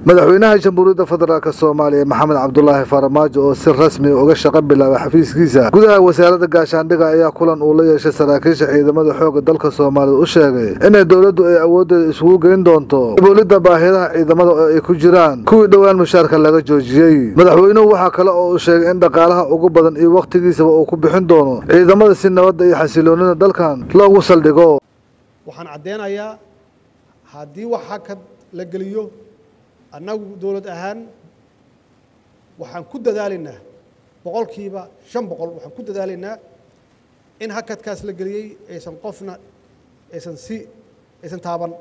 madaxweynaha jamhuuriyadda federaalk soomaaliya maxamed cabdulaahi farmaajo oo si rasmi uga shaqo bilaabay xafiiskiisa gudaha wasaaradda gaashaandhiga ayaa kulan uu la yeeshay saraakiisha ciidamada xoogga dalka soomaalida u sheegay inay dowladdu ay awooddeeda isugu geyn doonto daboolidda baahidaha ciidamada oo ay ku jiraan kuwii dhowaan mushaarka laga joojiyey madaxweynuhu waxaa kale oo uu sheegay in dhaqaalaha ugu badan iyo wakhtigiisaba uu ku bixin doono ciidamada si nabadda iyo xasiloonida dalkan loogu saldhigo waxaan caddeynayaa haddii wax hakad la geliyo annagu dowlad ahaan waxaan ku dadaalaynaa boqolkiiba shan boqol waxaan ku dadaalaynaa in hakadkaas la geliyey aysan qofna aysan si aysan taaban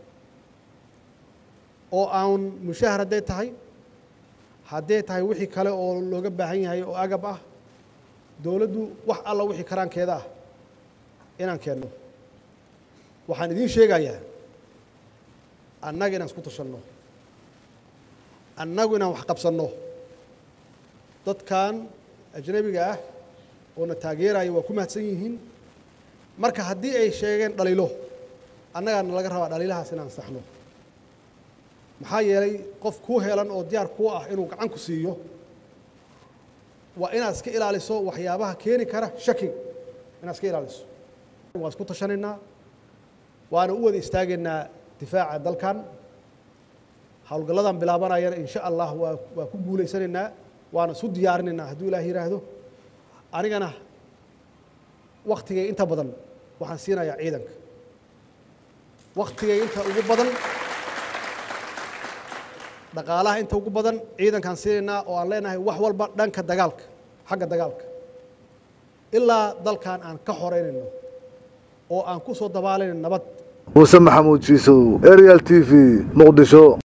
oo aan mushahar hadday tahay hadday tahay wixii kale oo looga baahan yahay oo agab ah dowladdu wax alla wixii karaankeeda ah inaan keenno waxaan idiin sheegayaa annaga inaan isku tashanno annagu inaan wax qabsanno dadkan ajnabiga ah oo na taageeraya waa ku mahadsan yihiin marka haddii ay sheegeen dhaliilo annagaana laga rabaa dhaliilahaas inaan saxno maxaa yeelay qof kuu helan oo diyaar kuu ah inuu gacan ku siiyo waa inaad iska ilaaliso waxyaabaha keeni kara shaki inaad iska ilaaliso waan isku tashanaynaa waana u wada istaagaynaa difaaca dalkan howlgalladan bilaabanayana insha allah waa waa ku guulaysanaynaa waana isu diyaarinaynaa hadduu ilaah yidhaahdo anigana waktigay inta badan waxaan siinayaa ciidanka waktigay inta ugu badan dhaqaalaha inta ugu badan ciidankaan siinaynaa oo aan leenahay wax walba dhanka dagaalka xagga dagaalka ilaa dalkan aan ka xoreynayno oo aan ku soo dabaalayno nabad muuse maxamuud jiisow arial t v muqdisho